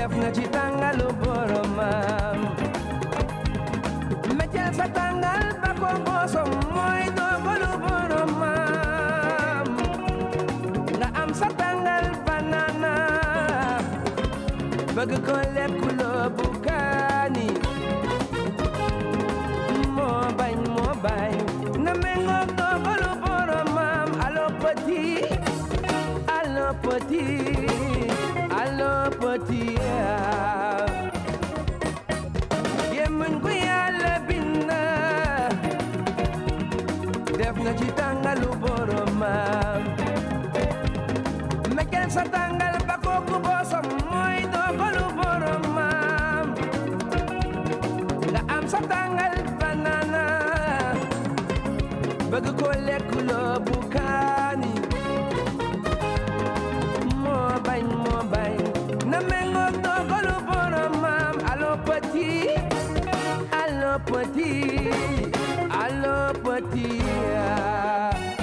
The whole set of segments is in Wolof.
def na ci tàngalu boromam meccel sa tàngal ba ko bosom mooy dogalu boromam nga am sa tàngal banana bëgg ko lekkuloo bu kaani moo bañ moo bañ na mengoog dogalu boromam allo petit allo petit allo petit gémmiñ gu yàlla bind def na ci tàngalu boromam mekel sa tàngal ba kooku bosom mooy dogalu boromam nga am sa tàngal banana bëgg ko lekkuloo bu kaani moo bañ moo bañ na mengoog dogalu boromam allo petit allo petit allo petit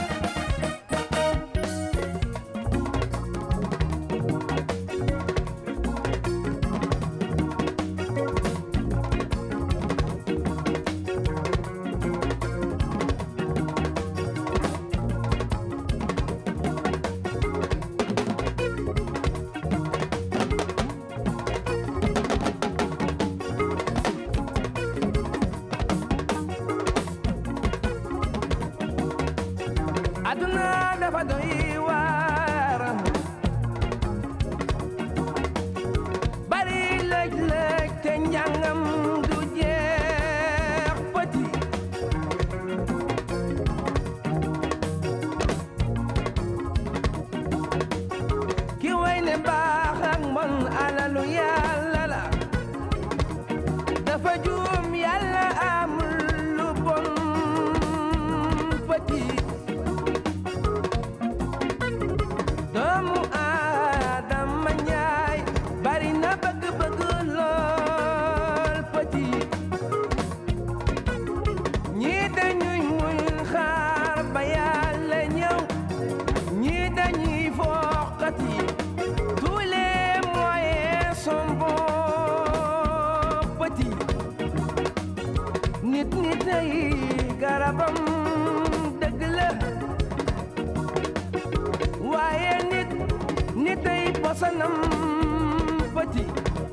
aduna dafa doy waar bari lëj-lëj te njàngam du jeex petit ki way ne baax ak mbon alalu yàlla la dafa juum yàlla amul lu bon petit doomu aadama ñaay bari na bëgg-bëgg lool petit ñii dañuy muñ xaar ba yàlla ñëw ñii dañuy foqati tous les moyens sont bons petit nit nit ay garabam dëgg la waaye nit nit ay posanam petit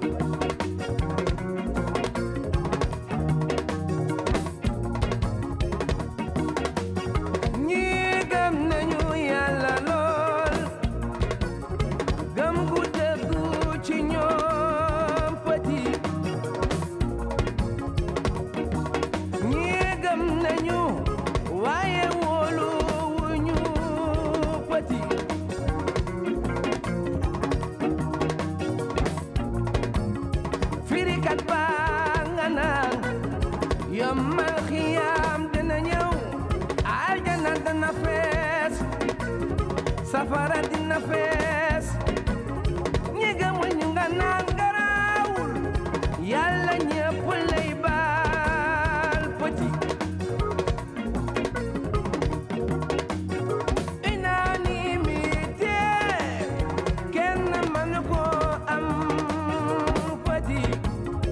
ñii gëm nañu yàlla lool gëm gu dëggu ci ñoom petit ñii gëm nañu waaye wóolu wuñu petit firikat baa nga naan yombal xiyaam dina ñëw aljana dina fees safara dina fees ñi gëmul ñu nga naan garaawul yàlla ñëpp lay baal petit unanimité kenn mënu ko am petit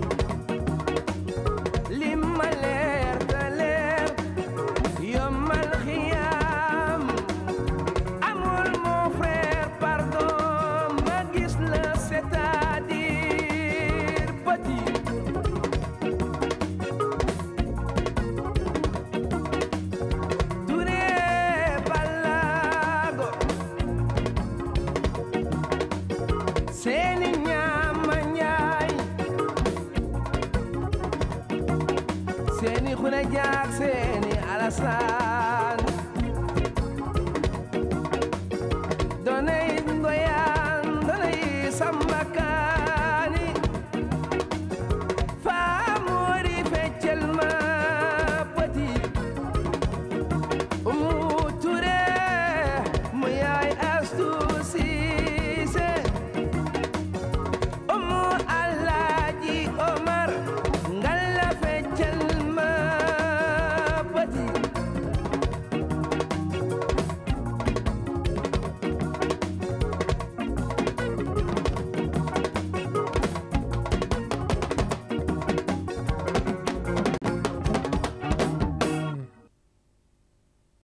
li ma leer te leer yombal xiyaam amul mon frère pardon ma gis la c'est-à-dire petit Touré Balago seeni ñaama ñaay seeni xule jaag seeni alasan